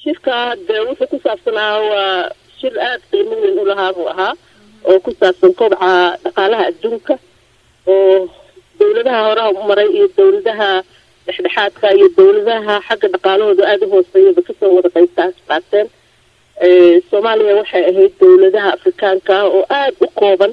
shirka dee wuxuu ku saabsanaa waa shir aada qiimo weyn u lahaa buu ahaa oo ku saabsan kobaca dhaqaalaha adduunka oo dawladaha horaha maray iyo dawladaha dhexdhexaadka iyo dawladaha xagga dhaqaalahooda aada u hooseeyaba kasoo wada qaybtaas qaateen soomaaliya waxay ahayd dawladaha afrikaanka ah oo aada u kooban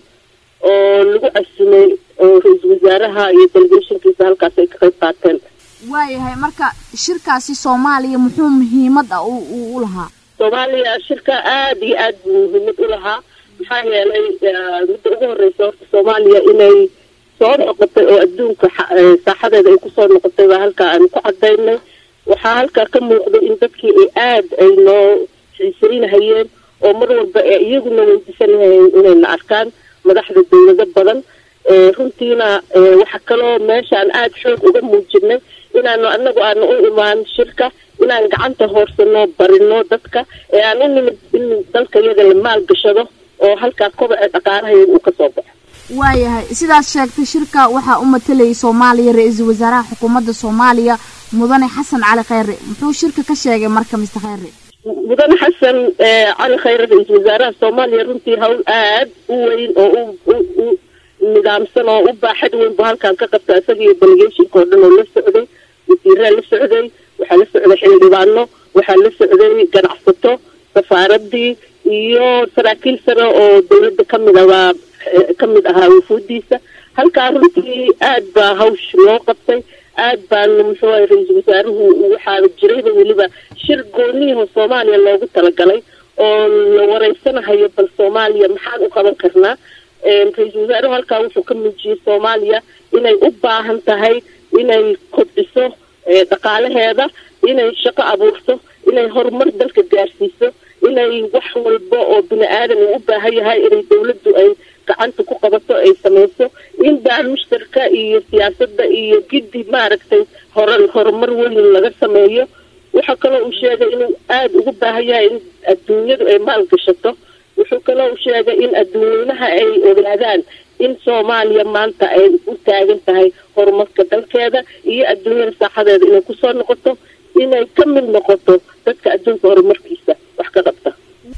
oo lagu casimay oo ra-iisul wasaaraha iyo delegationkiisa halkaas ay ka qayb qaateen waayahay marka shirkaasi soomaaliya muxuu muhiimad ah u lahaa soomaaliya shirka aada iyo aada buu muhiimad u lahaa maxaa yeelay midda ugu horeysa horta soomaaliya inay soo noqotay oo adduunka saaxadeeda ay kusoo noqotay baa halkaa aan ku cadaynay waxaa halkaa ka muuqda in dadkii ay aada ay noo xiiseynahayeen oo mar walba ee iyaguna weydiisanahayeen inayna arkaan madaxda dawlado badan runtiina waxa kaloo meeshaan aada xoog uga muujinay inaanu anagu aanu u imaan shirka inaan gacanta hoorsano barino dadka ee aan u nimid in dalka iyaga la maalgashado oo halkaa kobaca dhaqaalahayaga uu kasoo baxo waayahay sidaad sheegtay shirka waxaa u matalayay soomaaliya ra-iisul wasaaraha xukuumadda soomaaliya mudane xasan cali kheyre muxuu shirka ka sheegay marka mister kheyre mudane xasan cali kheyre ra-iisul wasaaraha soomaaliya runtii hawl aada u weyn oo u u nidaamsan oo u baaxad weyn bu halkan ka qabta isaga iyo delegationka oo dhan oo la socday wasiiraa la socday waxaa la socday xildhibaano waxaa la socday ganacsato safaaradii iyo saraakiil sare oo dawladda kamid abaa kamid ahaa wufuudiisa halkaa runtii aad baa hawsh loo qabtay aad baana muxuu ahay ra-iisul wasaaruhu waxaaba jirayba weliba shir gooniyaho soomaaliya loogu talagalay oo la wareysanahayo bal soomaaliya maxaan u qaban karnaa ra-iisul wasaaruhu halkaa wuxuu ka muujiyey soomaaliya inay u baahan tahay inay kobciso dhaqaalaheeda inay shaqo abuurto inay horumar dalka gaarsiiso inay wax walba oo bini aadan uu u baahan yahay inay dawladdu ay gacanta ku qabato ay samayso in baan mushtarka iyo siyaasadda iyo giddi maaragtay hore horumar weyn laga sameeyo waxaa kaloo uu sheegay inuu aada ugu baahan yahay in adduunyadu ay maalgashato wuxuu kaloo u sheegay in adduunyanaha ay ogaadaan in soomaaliya maanta ay u taagan tahay horumarka dalkeeda iyo adduunyada saaxadeeda inay kusoo noqoto inay ka mid noqoto dadka adduunka horumarkiisa wax ka qabta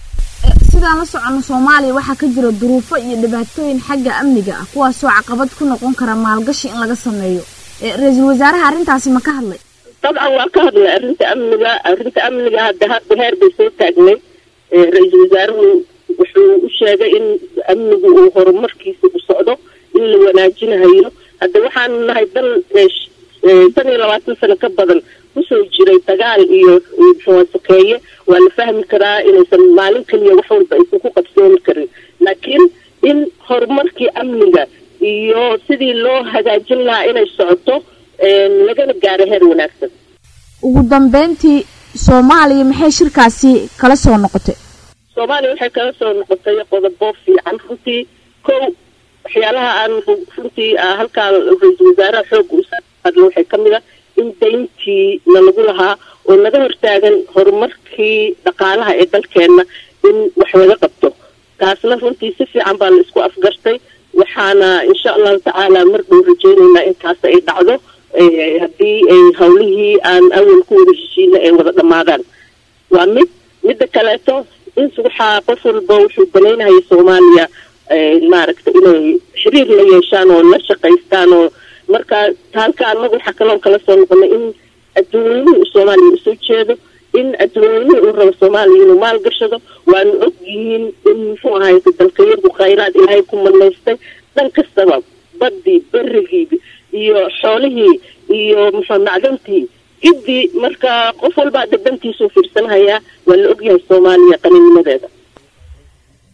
sidaan la socono soomaaliya waxaa ka jira duruufo iyo dhibaatooyin xagga amniga ah kuwaasoo caqabad ku noqon kara maalgashi in laga sameeyo ra-iisul wasaaraha arrintaasi ma ka hadlay dabcan waa ka hadlay arrinta amniga arrinta amniga hadda hadda heer bay soo taagnay ra-iisul wasaaruhu wuxuu u sheegay in amnigu uu horumarkiisa u socdo in la wanaajinahayo hadda waxaanu nahay dal shan iyo labaatan sano ka badan kusoo jiray dagaal iyo muxua sokeeye waa la fahmi karaa inaysan maalin keliya wax walba aysan ku qabsoomi karin laakiin in horumarkii amniga iyo sidii loo hagaajin lahaa inay socoto lagana gaaro heer wanaagsan ugu dambeyntii soomaaliya maxay shirkaasi kala soo noqotay soomaaliya waxay kala soo noqotay qodobo fiican runtii kow waxyaalaha aan runtii halkaa ra-iisul wasaaraha xooga u hadlo waxay ka mid a in dayntii na lagu lahaa oo naga hortaagan horumarkii dhaqaalaha ee dalkeenna in wax laga qabto taasna runtii si fiican baa la isku afgartay waxaana insha allahu tacaala mar dhow rajeyneynaa intaas ay dhacdo haddii ay hawlihii aan awal ku wada heshiina ay wada dhammaadaan waa mid midda kaleeto in waxaa qof walba wuxuu banaynahaya soomaaliya maaragta inay xiriir la yeeshaan oo la shaqaystaan oo marka halka anagu waxaa kaloon kala soo noqonay in adduunyuhu soomaaliya usoo jeedo in adduunyuhu uu rabo soomaaliya inuu maal gashado waanu og yihiin in muxuu ahay dalkayadu khayraad ilaahay ku manaystay dhan kastaba baddii berigii iyo xoolihii iyo muxuu macdantii giddii marka qof walbaa dadantiisuu fiirsanhayaa waa la ogyahay soomaaliya qaninimadeeda